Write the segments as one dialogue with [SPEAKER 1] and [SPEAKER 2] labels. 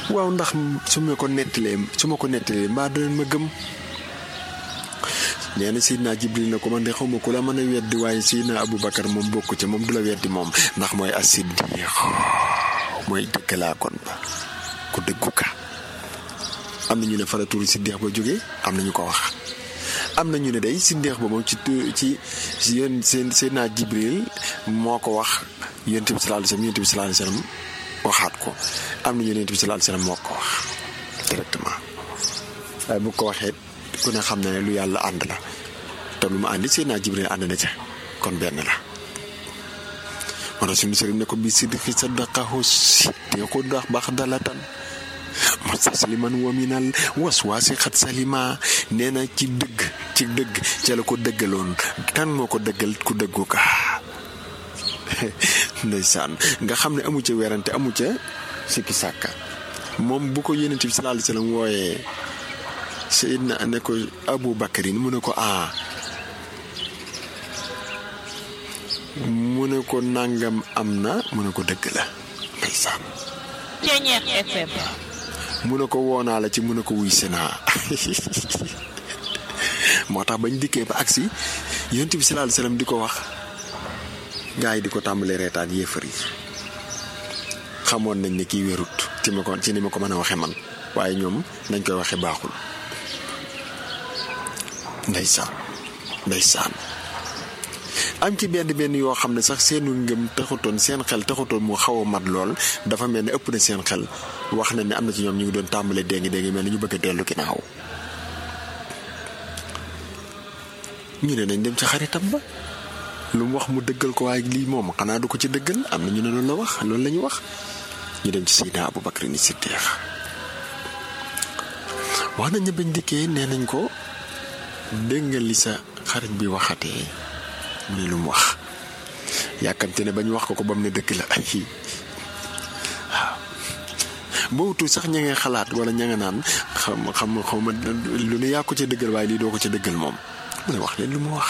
[SPEAKER 1] waaw ndax su ma ko nettalee su ma ko nettalee mbaa danañ ma gëm nee na Seydina Jibril na ko man de xaw ma ku la mën a weddi waaye Seydina Aboubacar moom bokku ca moom du la weddi moom ndax mooy as-siddiq mooy dëggalaa kon ba ku dëggu ka am na ñu ne fara turu siddiq ba jógee am na ñu ko wax am na ñu ne day siddiq ba moom ci ci yéen seen Seydina Jibril moo ko wax yonent bi sallallahu alayhi wasallam yonent bi sallallahu alayhi wasallam waxaat ko am na ñu ne yonent bi sallallahu alayhi wasallam moo ko wax directement waaye bu ko waxee ku ne xam na ne lu yàlla ànd la te lu mu àndi Seydina Jibril ànd na ca kon benn la moo tax suñu sëriñ ne ko bi sidqi sadaqahu siddiqu ndax baax dalatan mustasliman wa minal waswaasi xat salima nee na ci dëgg ci dëgg ca la ko dëggaloon kan moo ko dëggal ku dëggu ka ndeysaan nga xam ne amu ca werante amu ca sikki sàkka moom bu ko yonent bi sallallahu alayhi wasallam wooyee Seydina ne ko Abu Bakarin mu ne ko a mu ne ko nàngam am na mu ne ko dëgg la ndeysaan
[SPEAKER 2] Ceñeex FM
[SPEAKER 1] mu ne ko woonaa la ci mu ne ko wuy senaa moo tax bañ dikkee ba agsi yonent bi sallallahu alayhi wasallam di ko wax gaa yi di ko tàmbalee reetaan yéefar yi xamoon nañ ne kii wérut ci ma ko ci ni ma ko mën a waxe man waaye ñoom nañ koy waxe baaxul ndeysaan ndeysaan am ci benn benn yoo xam ne sax seenu ngëm taxutoon seen xel taxutoon mu xaw a mat lool dafa mel ne ëpp na seen xel wax na ne am na ci ñoom ñu ngi doon tàmbalee déngi déngi mel ni ñu bëgg a dellu ginnaaw ñu ne nañ dem ci xaritam ba lu mu wax mu dëggal ko waaye lii moom xanaa du ko ci dëggal am na ñu ne loolu la wax loolu la ñu wax ñu dem ci Seydina Abu Bakr ni Siddiq wax nañ ne bañ dikkee nee nañ ko dégg nga li sa xarit bi waxatee mu ne lu mu wax yàkkamte ne bañ wax ko ko ba mu ne dëgg la ay waaw boobu sax ña ngay xalaat wala ña nga naan xam xam xaw ma lu ne yaa ko ca dëggal waaye lii doo ko ca dëggal moom mu ne wax leen lu mu wax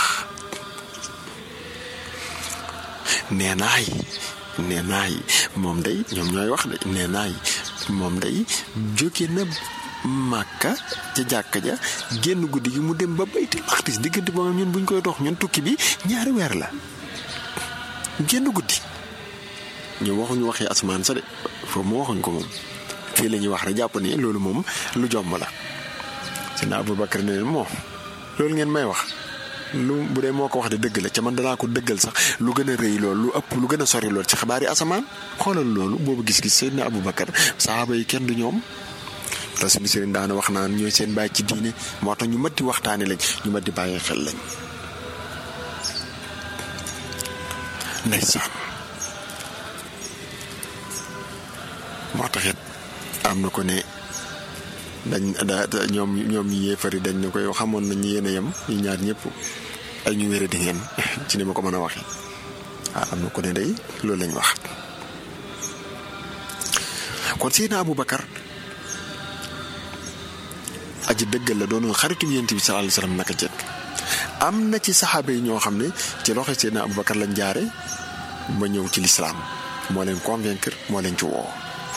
[SPEAKER 1] nee naay nee naay moom day ñoom ñooy wax de nee naay moom day jóge na màkka ca jàkka ja génn guddi gi mu dem ba baytil maqdis diggante ba ñun buñ koy dox ñun tukki bi ñaari weer la génn guddi ñu waxuñu waxee asmaan sa de foofu mu waxuñ ko moom fii la ñuy wax rek jàpp ne loolu moom lu jomb la sina Abubakar ne leen moo loolu ngeen may wax lu bu dee moo ko wax de dëgg la ca man danaa ko dëggal sax lu gën a rëy lool lu ëpp lu gën a sori lool ci xabaar yi asamaan xoolal loolu boobu gis-gis Seydina Abubakar saxaaba yi kenn du ñoom te suñu sëriñ daana wax naan ñooy seen bàyyi ci diine moo tax ñu mat di waxtaane lañ ñu mat di bàyyi xel lañ ndeysaan moo tax it am na ko ne dañ da ñoom ñoom yéefari dañ ne koy xamoon nañ yéen a yem ñu ñaar ñëpp ay ñu wére di ngeen ci ni ma ko mën a waxee ah am na ko ne day loolu lañ wax kon Seydina Aboubacar aji dëggal la doon xaritu yonent bi sallallahu alayhi wasallam naka jekk am na ci saxaaba yi ñoo xam ne ci loxo Seydina Aboubacar lañ jaare ba ñëw ci lislaam moo leen convaincre moo leen ci woo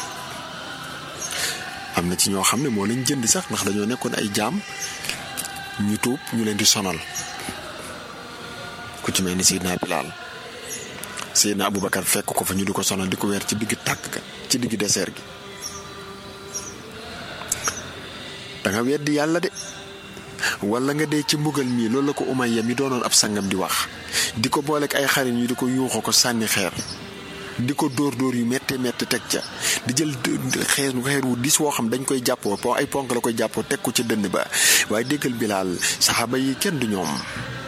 [SPEAKER 1] am na ci ñoo xam ne moo leen jënd sax ndax dañoo nekkoon ay jaam ñu tuub ñu leen di sonal ku ci mel ni Seydina Bilaal Seydina Aboubacar fekk ko fa ñu di ko sonal di ko weer ci digg tàkk ga ci digg désert gi da nga weddi yàlla de wala nga dee ci mbugal mii loolu la ko Umayya mi doonoon ab sangam di wax di ko booleeg ay xarit ñu di ko yuuxoo ko sànni xeer di ko dóor dóor yu méttee métti teg ca di jël xeer xeer wu dis woo xam dañ koy jàppoo po ay ponk la koy jàppoo teg ko ca dënn ba waaye déggal bilaal saxaaba yi kenn du ñoom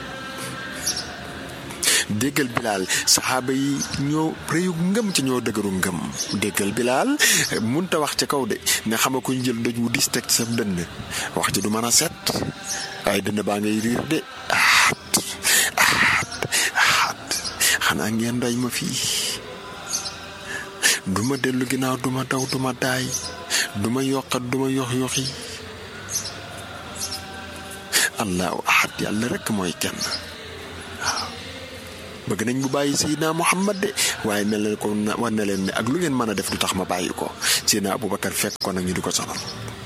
[SPEAKER 1] déggal bilaal saxaaba yi ñoo réyu ngëm ci ñoo dëgëru ngëm déggal bilaal munta wax ca kaw de ne xama ko ñu jël doj wu dis teg sa dënn wax ci du mën a set waaye dënn baa ngay riir de aat aat aat xanaa ngeen doy ma fii duma dellu ginnaaw duma daw duma daay duma yokkat duma yox yoxi allahu ahad yàlla rekk mooy kenn waaw bëgg nañ bu bàyyi Seydina Muhammad de waaye mel na ko war na leen ne ak lu ngeen mën a def du tax ma bàyyi ko Seydina Aboubacar fekk ko nag ñu di ko sonal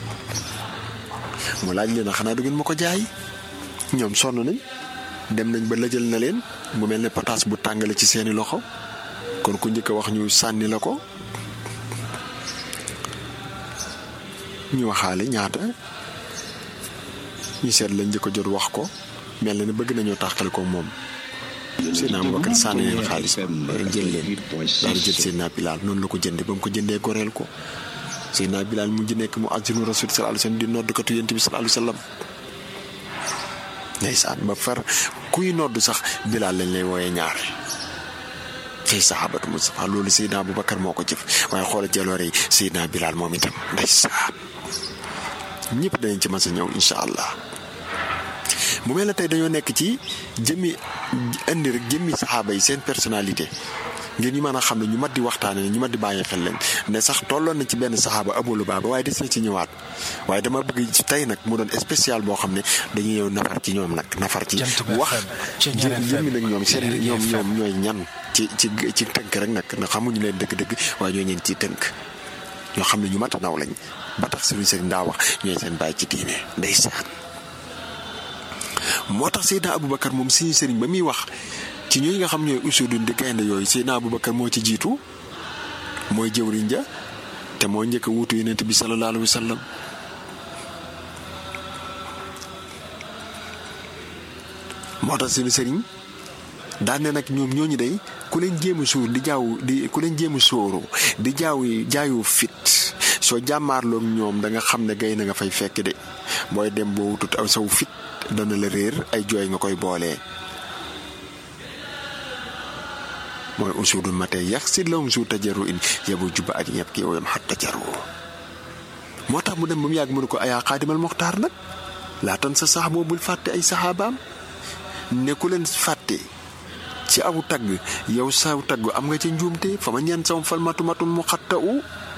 [SPEAKER 1] mu laaj leen a xanaa du ngeen ma ko jaay ñoom sonn nañ dem nañ ba lëjal na leen mu mel ne pataas bu tàngale ci seeni loxo kon ku njëkk a wax ñu sànni la ko ñu waxaale ñaata ñu seet la njëkk a jot wax ko mel na ne bëgg nañoo tàqale ko moom Seydina Aboubacar sànni leen xaalis jël leen daal di jël Seydina Bilaal noonu la ko jënde ba mu ko jëndee goreel ko Seydina Bilaal mujj nekk mu azinu rasul sallallahu alayhi wasallam di noddkatu yonent bi sallallahu alayhi wasallam ndeysaan ba far kuy nodd sax Bilaal lañ lay wooyee ñaare cay saxaabatu Mustafa loolu Seydina Aboubacar moo ko jëf waaye xoola jaloore yi Seydina Bilaal moom itam ndeysaan ñëpp danañ ci mës a ñëw incha allah mu mel ne tey dañoo nekk ci jëmmi indi rek jëmmi saxaaba yi seen personnalité ngir ñu mën a xam ne ñu mat di waxtaane ñu mat di bàyyi xel leen ne sax tolloon na ci benn saxaaba Abu Lubaaba waaye des na ci ñëwaat waaye dama bëgg ci tey nag mu doon spécial boo xam ne dañuy ñëw nafar ci ñoom nag nafar ci wax jëmmi nag ñoom seen ñoom ñoom ñooy ñan ci ci ci tënk rek nag na xamuñu leen dëgg-dëgg waaye ñoo ñeen ci tënk ñoo xam ne ñu mat a naw lañ ba tax suñu sëriñ daa wax ñooy seen bàyyi ci diine ndeysaan moo tax Seydina Aboubacar moom suñu sëriñ ba muy wax ci ñooñu nga xam ñooy usudun di gaynde yooyu Seydina Aboubacar moo ci jiitu mooy jëwriñ ja te moo njëkk a wuutu yonent bi sallallahu alayhi wa sallam moo tax suñu sëriñ daan ne nag ñoom ñooñu day ku leen jéem a suur di jaaw di ku leen jéem a sóoru di jaaw jaayu fit soo jàmmaarloog ñoom da nga xam ne gay na nga fay fekk de booy dem boo wutut aw saw fit dana la réer ay jooy nga koy boolee mooy usudul mate yax si lawum su tajaru in yabu juba ak ñëpp kii woyam xat tajaru moo tax mu dem ba mu yàgg mu ne ko ayaa xaadimal moxtaar nag laatan sa sax bul fàtte ay saxaabaam ne ku leen fàtte ci aw tagg yow saw tagg am nga ca njuumte fa ma ñeen sam fal matu matum mu xatta u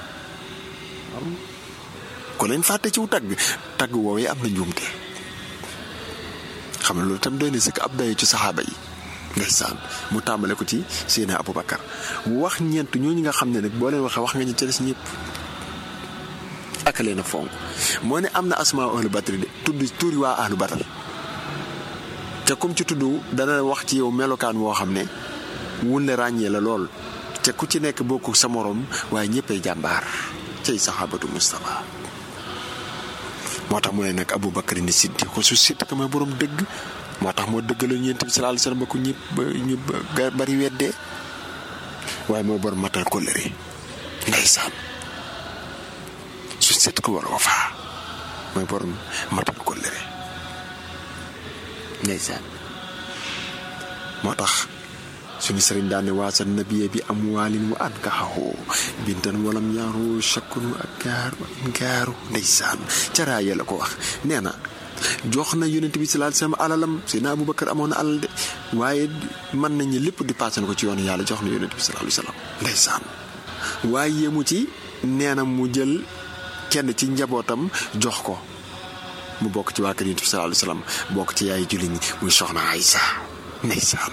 [SPEAKER 1] ku leen fàtte ci wu tagg tagg woowee am na njuumte xam ne loolu tam doy na sëkk ab dayo ci saxaaba yi ndeysaan mu tàmbale ko ci Seydina Aboubacar wax ñeent ñooñu nga xam ne nag boo leen waxee wax nga ñu ca des ñëpp ak leen a fonk moo ne am na asmaa ahlu badri de tudd tuuri waa ahlu badar te comme ci tudd dana wax ci yow melokaan woo xam ne wun la ràññee la lool te ku ci nekk bokku sa morom waaye ñëppay jàmbaar cay saxaabatu Mustafa moo tax mu ne nag Aboubacar ni siddi ko su sidd ko mooy borom dëgg moo tax moo dëggaloon yonent bi sallallahu alayhi wasallam ba ko ñëpp ba ñu bari weddee waaye moo borom matal kóllëre ndeysaan su set ko war wafaa mooy borom matal kóllëre ndeysaan moo tax suñu sëriñ daan ne waasa nabiye bi am waalin wa an kaxaxoo bintan walam yaaru chakkunu ak gaaru gaaru ndeysaan caraaya la ko wax nee na jox na yonent bi sallallahu alayhi wasallam alalam Seydina Aboubacar amoon na alal de waaye mën nañu lépp di passé na ko ci yoonu yàlla jox na yonent bi sallallahu alayhi wasallam ndeysaan waaye yemu ci nee na mu jël kenn ci njabootam jox ko mu bokk ci waa kër yonent bi sallallahu alayhi wasallam bokk ci yaay julli ñi muy soxna Aysa ndeysaan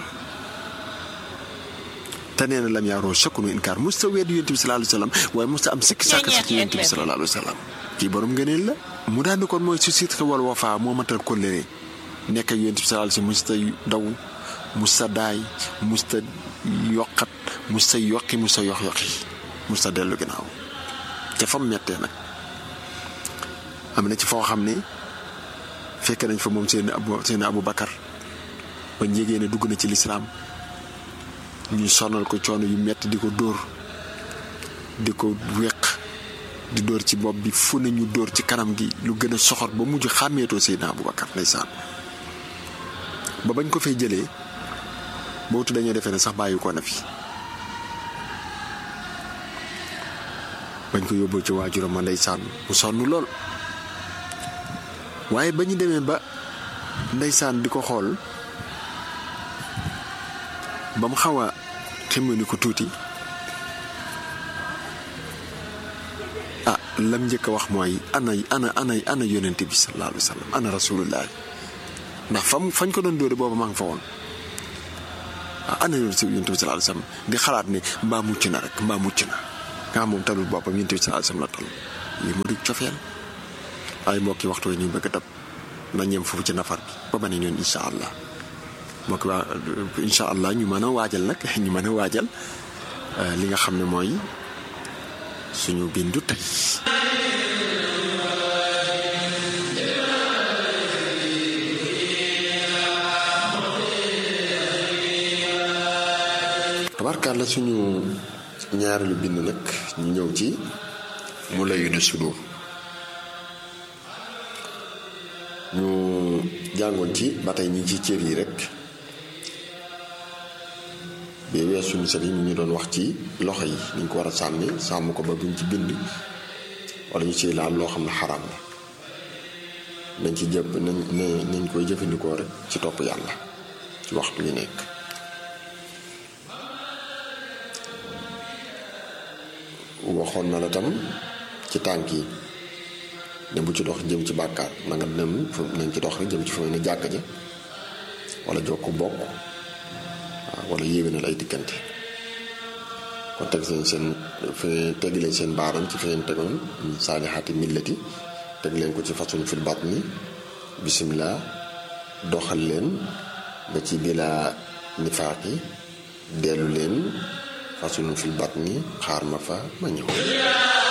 [SPEAKER 1] te nee na lam yaaroo chakkunu inkaar musta weddi yonent bi sallallahu alayhi wasallam waaye musta am sikki sàkk sa ci yonent bi sallallahu alayhi wasallam kii borom ngëneel la mu daan ni kon mooy su siit wal wafaa moo matal kóllëre nekk ak yonent bi sallallahu alayhi wasallam musta daw musta daay musta yokkat musta yokki musta yox yoxi musta dellu ginnaaw te fam mettee nag am na ci foo xam ne fekk nañ fa moom seen abu seen Abu Bakar ba njégee ne dugg na ci lislaam ñuy sonal ko coono yu metti di ko dóor di ko weq di dóor ci bopp bi fu ne ñu dóor ci kanam gi lu gën a soxor ba mujj xàmmeetoo Seydina Aboubacar ndeysaan ba bañ ko fay jëlee bootu dañoo defee ne sax bàyyi ko na fi bañ ko yóbboo ci waajuram ma ndeysaan mu sonn lool waaye ba ñu demee ba ndeysaan di ko xool ba mu xaw a xemmani ko tuuti ah lam njëkk a wax mooy ana ana ana ana yonent bi sallallahu alayhi wa sallam ana rasulullah ndax fam fañ ko doon dóore booba maa ngi fa woon waaw ana yoon si yonent bi sallallahu alayhi wasallam di xalaat ne mbaa mucc na rek mbaa mucc na nga xam moom talul boppam yonent bi sallallahu alayhi wasallam la tal lii mu di cofeel ay mbokki waxtu yi ñu bëgg a dab na ñem foofu ci nafar bi ba beneen yoon incha allah mbokki waa incha allah ñu mën a waajal nag ñu mën a waajal li nga xam ne mooy suñu bindu tey tabarkàlla suñu ñaareelu bind nag ñu ñëw ci mu layu ne sudur ñu jàngoon ci ba tey ñi ci cër yi rek bi wees suñu sët yi ñu ñu doon wax ci loxo yi niñ ko war a sànni sàmm ko ba buñ ci bind wala ñu ciy laal loo xam ne xaram la nañ ci jëpp nañ nañ koy jëfandikoo rek ci topp yàlla ci waxtu wi nekk waxoon na la tam ci tànk yi ne bu ci dox jëm ci bàkkaar na nga dem nañ ci dox rek jëm ci fa ne jàkk ja wala jokk bokk waaw wala yéwénal ay diggante kon teg leen seen fi teg leen seen baaram ci fi ngeen tegoon saalixaati millati teg leen ko ci façon fil batni bisimilah doxal leen ba ci bilaa nifaaq yi dellu leen façon fil batni xaar ma fa ma ñëw